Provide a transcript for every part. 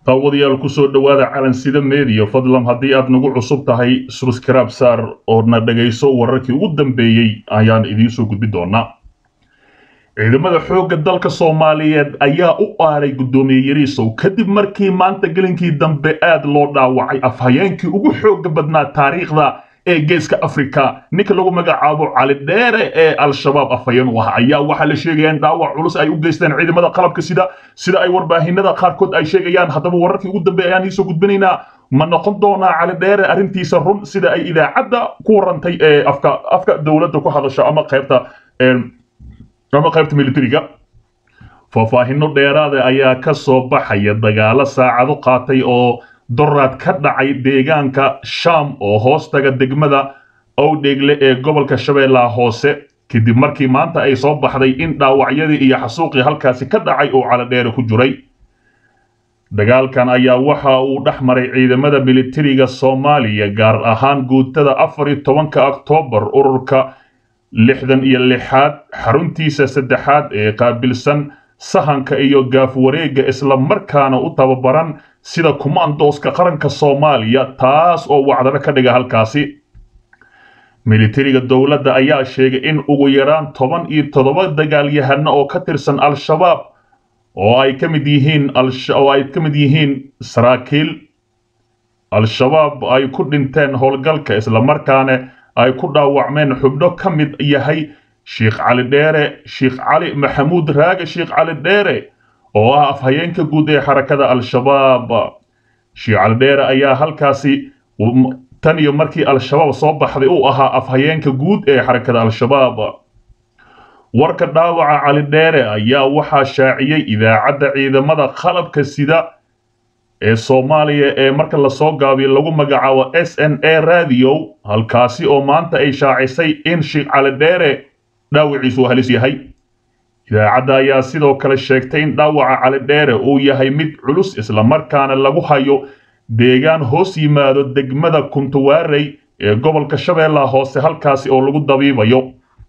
daawadayaal kusoo dhowaada calansida meediya fadlan haddii aad nagu cusub tahay subscribe saar oo na dhagayso wararkii ugu dambeeyey ayaan idiin soo gudbi doonaa ciidamada xoogga dalka soomaaliyeed ayaa u aaray guddoomiye yariisow kadib markii maanta gelinkii dambe aad loo dhaawacay afhayeenkii ugu xoogga badnaa taariikhda ee geeska africa ninka lagu magacaabo cali dheere ee al-shabaab afhayeen u ah ayaa waxaa la sheegaya in dhaawac culus ay u geysteen ciidamada qalabka sida sida ay warbaahinada qaarkood ay sheegayaan haddaba wararkii ugu dambeeya ayaan iisoo gudbinaynaa ma noqon doonaa cali dheere arrintiisa run sida ay idaacadda ku warantay ee afka afka dowladda ku hadasho ama qaybta ama qaybta militariga faahfaahino dheeraada ayaa ka soo baxaya dagaalo saacado qaatay oo doraad ka dhacay deegaanka sham oo hoostaga degmada owdheegle ee gobolka shabeellaha hoose kadib markii maanta ay soo baxday in dhaawacyadii iyo xasuuqii halkaasi ka dhacay oo caladheere ku jiray dagaalkan ayaa waxa uu dhex maray ciidamada militariga soomaaliya gaar ahaan guutada afar iyo tobanka oktoobar ururka lixdan iyo lixaad xaruntiisa saddexaad ee qaabilsan sahanka iyo gaafwareegga isla markaana u tababaran sida kumaandooska qaranka soomaaliya taas oo wacdaro ka dhiga halkaasi militariga dowladda ayaa sheegay in ugu yaraan toban iyo toddoba dagaalyahano oo ka tirsan al-shabaab oo ay ka mid yihiin oo ay ka mid yihiin saraakiil al-shabaab ay ku dhinteen howlgalka islamarkaana ay ku dhaawacmeen xubno ka mid yahay sheekh cali dheere sheekh cali maxamuud raage sheekh cali dheere oo ah afhayeenka guud ee xarakada al-shabaab sheekh cali dheere ayaa halkaasi tan iyo markii al-shabaab soo baxday uu ahaa afhayeenka guud ee xarakada al-shabaab warka dhaawaca cali dheere ayaa waxaa shaaciyey idaacadda ciidamada qalabka sida ee soomaaliya ee marka lasoo gaabiyo lagu magacaabo s n a radio halkaasi oo maanta ay shaacisay in sheekh cali dheere dhaawiciisu uu halis yahay idaacadda ayaa sidoo kale sheegtay in dhaawaca cali dheere uu yahay mid culus islamarkaana lagu hayo deegaan hoos yimaado degmada kuntuwaarey ee gobolka shabeellaha hoose halkaasi oo lagu dabiibayo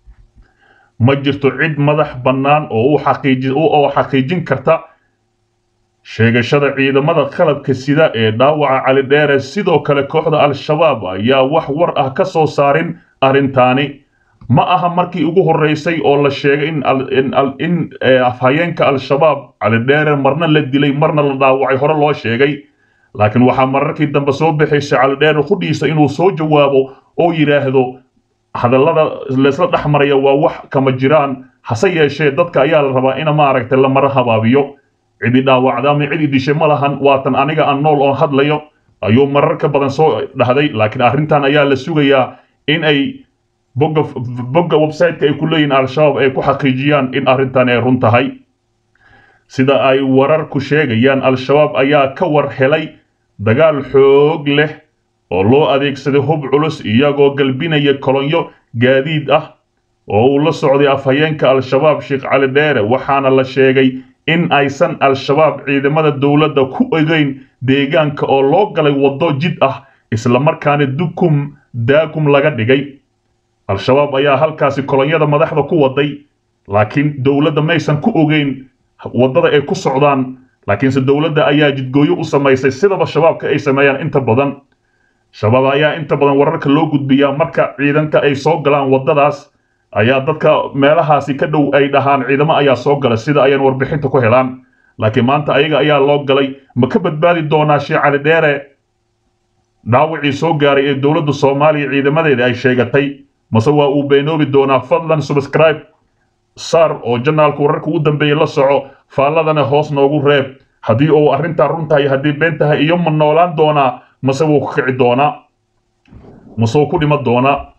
ma jirto cid madax bannaan oo oo xaqiijin karta sheegashada ciidamada qalabka sida ee dhaawaca cali dheere sidoo kale kooxda al-shabaab ayaa wax war ah ka soo saarin arrintaani ma aha markii ugu horreysay oo la sheegay in afhayeenka al-shabaab cali dheere marna la dilay marna la dhaawacay hore loo sheegay laakiin waxaa mararkii dambe soo baxaysa cali dheere qudhiisa inuu soo jawaabo oo yidhaahdo hadallada laysla dhex maraya waa wax kama jiraan hase yeeshee dadka ayaa la rabaa in maaragtay la maro habaabiyo cidi dhaawacda ama cidi dishay ma lahan waatan aniga aan nool oon hadlayo ayuu marar ka badan soo dhahday laakiin arrintan ayaa la sugayaa in ay bogga bogga website-ka ay ku leeyihin al-shabaab ay ku xaqiijiyaan in arrintan ay run tahay sida ay wararku sheegayaan al-shabaab ayaa ka war helay dagaal xoog leh oo loo adeegsaday hub culus iyagoo galbinaya kolonyo gaadiid ah oo uu la socday afhayeenka al-shabaab sheekh cali dheere waxaana la sheegay in aysan al-shabaab ciidamada dowladda ku egeyn deegaanka oo loo galay waddo jid ah islamarkaana dukum daagum laga dhigay al-shabaab ayaa halkaasi kolonyada madaxda ku waday laakiin dowladda maysan ku ogeyn waddada ay ku socdaan laakiinse dowladda ayaa jidgooyo u samaysay sidaba shabaabka ay sameeyaan inta badan shabaab ayaa inta badan wararka loo gudbiyaa marka ciidanka ay soo galaan waddadaas ayaa dadka meelahaasi ka dhow ay dhahaan ciidamo ayaa soo gala sida ayaan warbixinta ku helaan laakiin maanta ayaga ayaa loo galay ma ka badbaadi doonaa sheekh cali dheere dhaawacii soo gaaray ee dowladda soomaaliya ciidamadeeda ay sheegatay mase waa uu beenoobi doonaa fadlan subscribe sar oo janaalka wararka ugu dambeeyey la soco faalladana hoos noogu reeb haddii uu arrintaa run tahay haddii been tahay iyo ma noolaan doonaa mase wuu ku kici doonaa mase wuu ku dhima doonaa